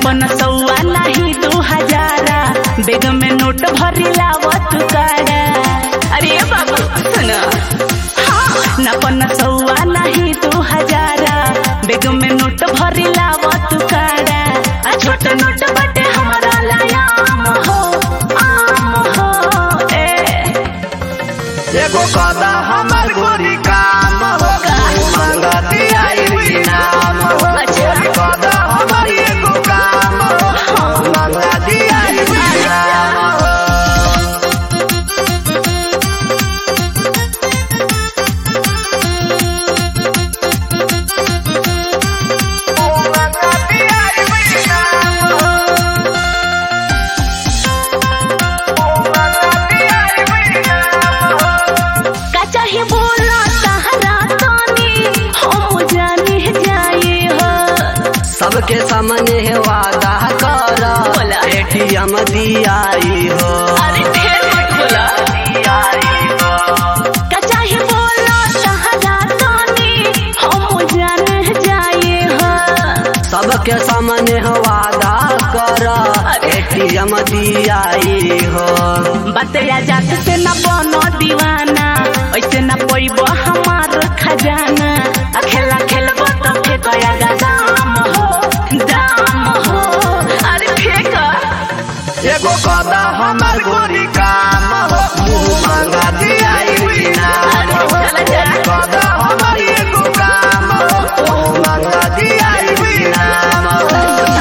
पन सौआ नाही दू हजारा बेग में नोट भरी लावत काड़ा अरे बाबू सुन हाँ न पन सौआ नाही दू हजारा बेग में नोट भरी लावत काड़ा आ छोट नोट बटे हमरा लायाम हो आम हो ए एगो कदा हमर गोरी काम हो मंगती आई नाम हो गोरी कदा हमर एगो काम हो मंगती आई नाम हो मंगती आई नाम हो मंगती आई नाम हो का चाहे बोला सहारा तानी हम जाने जाए हो सबके सामने है वादा कर बोला। एटीएम दियाई हो अरे ढेर मत बोला दियाई हो का चाहे बोला सहारा तानी हम जाने जाए हो सबके सामने है वादा कर अरे। एटीएम दियाई हो बतया जात से न बनो दीवाना ऐसे न पैब हमार खजाना आ खेला खेलब तो फेंकया गा दाम हो दाम हो अरे फेंक एगो कदा हमर गोरी काम हो मुंह मांगा दियाई नाम हो कदा हमर एगो काम हो मुंह मांगा दियाई नाम हो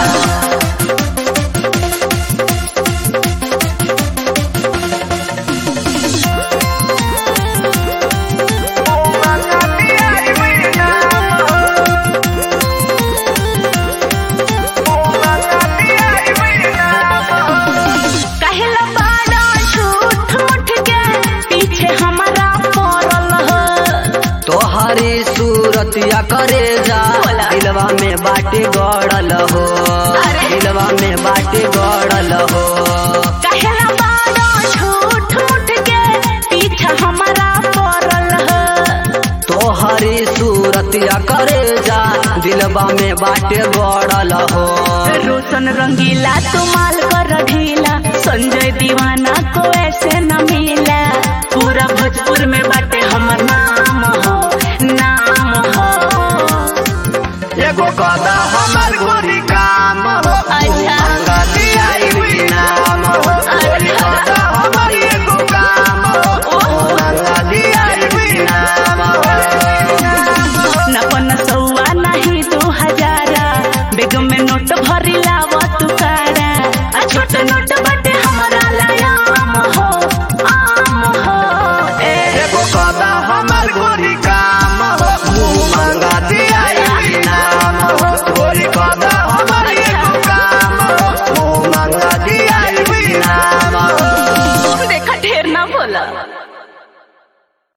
कहला बाड़ा झूठ मुठ के पीछे हमारा पड़ल हो तोहरी सूरतिया करे जा बोला। दिलवा में बाटे गड़ल हो अरे। दिलवा में बाटे गड़ल हो कहला बाड़ा झूठ मुठ के पीछे हमारा पड़ल हो तोहरी सूरतिया करे जा दिलवा में बाटे गड़ल हो रोशन रंगीला तुमाल कर ढीला संजय दीवाना को ऐसे न मिला पूरा भोजपुर में बाटे हमर नाम हो नाम हो एगो कदा